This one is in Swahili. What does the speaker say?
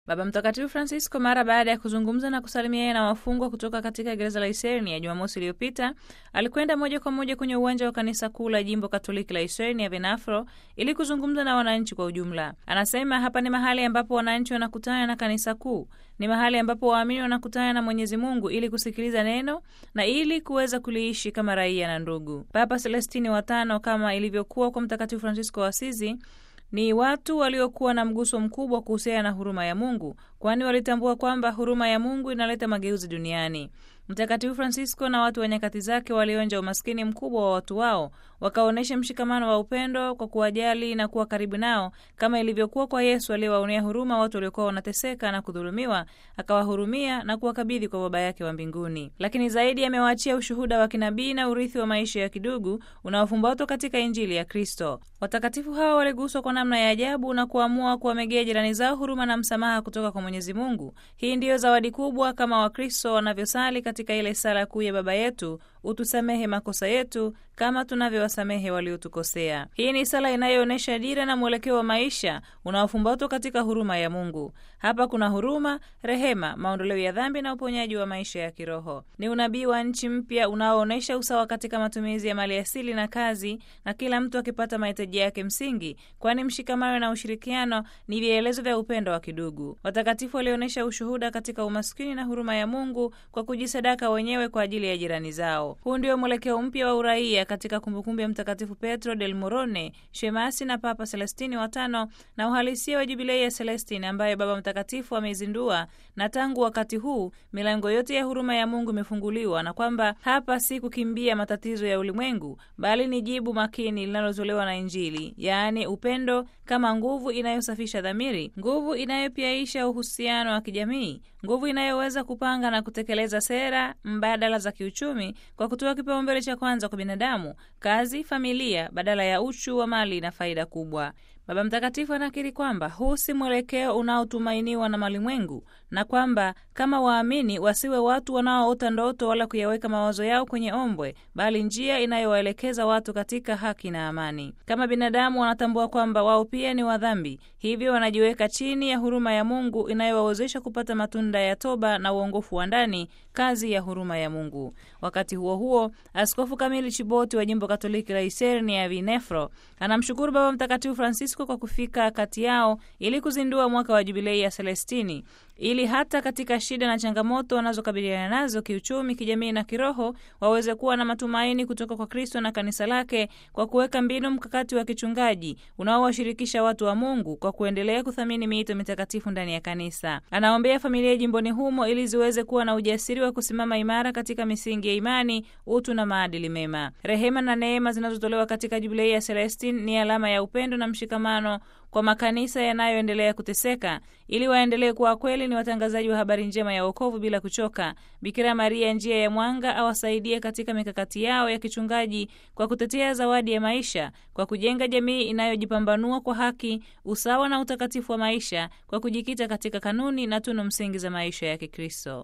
Baba Mtakatifu Francisco mara baada ya kuzungumza na kusalimia na wafungwa kutoka katika gereza la Isernia Jumamosi iliyopita alikwenda moja kwa moja kwenye uwanja wa kanisa kuu la jimbo Katoliki la Isernia Venafro ili kuzungumza na wananchi kwa ujumla. Anasema hapa ni mahali ambapo wananchi wanakutana na kanisa kuu, ni mahali ambapo waamini wanakutana na Mwenyezi Mungu ili kusikiliza neno na ili kuweza kuliishi kama raia na ndugu. Papa Celestini wa tano, kama ilivyokuwa kwa Mtakatifu Francisco wa Asizi, ni watu waliokuwa na mguso mkubwa kuhusiana na huruma ya Mungu, kwani walitambua kwamba huruma ya Mungu inaleta mageuzi duniani. Mtakatifu Francisco na watu wa nyakati zake walionja umaskini mkubwa wa watu wao, wakaonyesha mshikamano wa upendo kwa kuwajali na kuwa karibu nao, kama ilivyokuwa kwa Yesu aliyewaonea huruma watu waliokuwa wanateseka na kudhulumiwa, akawahurumia na kuwakabidhi kwa Baba yake wa mbinguni. Lakini zaidi amewaachia ushuhuda wa kinabii na urithi wa maisha ya kidugu unaofumbatwa katika Injili ya Kristo. Watakatifu hawa waliguswa kwa namna ya ajabu na kuamua kuwamegea jirani zao huruma na msamaha kutoka kwa Mwenyezi Mungu. Hii ndiyo zawadi kubwa kama Wakristo wanavyosali katika ile sala kuu ya Baba yetu, utusamehe makosa yetu kama tunavyowasamehe waliotukosea. Hii ni sala inayoonyesha dira na mwelekeo wa maisha unaofumbatwa katika huruma ya Mungu. Hapa kuna huruma, rehema, maondoleo ya dhambi na uponyaji wa maisha ya kiroho. Ni unabii wa nchi mpya unaoonyesha usawa katika matumizi ya mali asili na kazi, na kila mtu akipata mahitaji yake msingi, kwani mshikamano na ushirikiano ni vielelezo vya upendo wa kidugu. Watakatifu walionyesha ushuhuda katika umaskini na huruma ya Mungu kwa kujisadaka wenyewe kwa ajili ya jirani zao. Huu ndio mwelekeo mpya wa uraia katika kumbukumbu ya Mtakatifu Petro del Morone, shemasi na Papa Celestini wa tano, na uhalisia wa jubilei ya Celestini ambayo Baba Mtakatifu ameizindua, na tangu wakati huu milango yote ya huruma ya Mungu imefunguliwa, na kwamba hapa si kukimbia matatizo ya ulimwengu, bali ni jibu makini linalotolewa na Injili, yaani upendo kama nguvu inayosafisha dhamiri, nguvu inayopiaisha uhusiano wa kijamii, nguvu inayoweza kupanga na kutekeleza sera mbadala za kiuchumi kwa kutoa kipaumbele cha kwanza kwa binadamu, kazi, familia, badala ya uchu wa mali na faida kubwa. Baba Mtakatifu anakiri kwamba huu si mwelekeo unaotumainiwa na malimwengu na kwamba kama waamini wasiwe watu wanaoota ndoto wala kuyaweka mawazo yao kwenye ombwe, bali njia inayowaelekeza watu katika haki na amani. Kama binadamu wanatambua kwamba wao pia ni wadhambi, hivyo wanajiweka chini ya huruma ya Mungu inayowawezesha kupata matunda ya toba na uongofu wa ndani, kazi ya huruma ya Mungu. Wakati huo huo, Askofu Kamili Chiboti wa jimbo Katoliki la Isernia ya Vinefro anamshukuru Baba Mtakatifu Francisco kwa kufika kati yao ili kuzindua mwaka wa jubilei ya Celestini ili hata katika shida na changamoto wanazokabiliana nazo kiuchumi, kijamii na kiroho waweze kuwa na matumaini kutoka kwa Kristo na kanisa lake kwa kuweka mbinu mkakati wa kichungaji unaowashirikisha watu wa Mungu kwa kuendelea kuthamini miito mitakatifu ndani ya kanisa. Anaombea familia jimboni humo ili ziweze kuwa na ujasiri wa kusimama imara katika misingi ya imani, utu na maadili mema. Rehema na neema zinazotolewa katika jubilei ya Celestine ni alama ya upendo na mshikamano kwa makanisa yanayoendelea kuteseka ili waendelee kuwa kweli ni watangazaji wa habari njema ya wokovu bila kuchoka. Bikira Maria, njia ya mwanga, awasaidie katika mikakati yao ya kichungaji kwa kutetea zawadi ya maisha, kwa kujenga jamii inayojipambanua kwa haki, usawa na utakatifu wa maisha, kwa kujikita katika kanuni na tunu msingi za maisha ya Kikristo.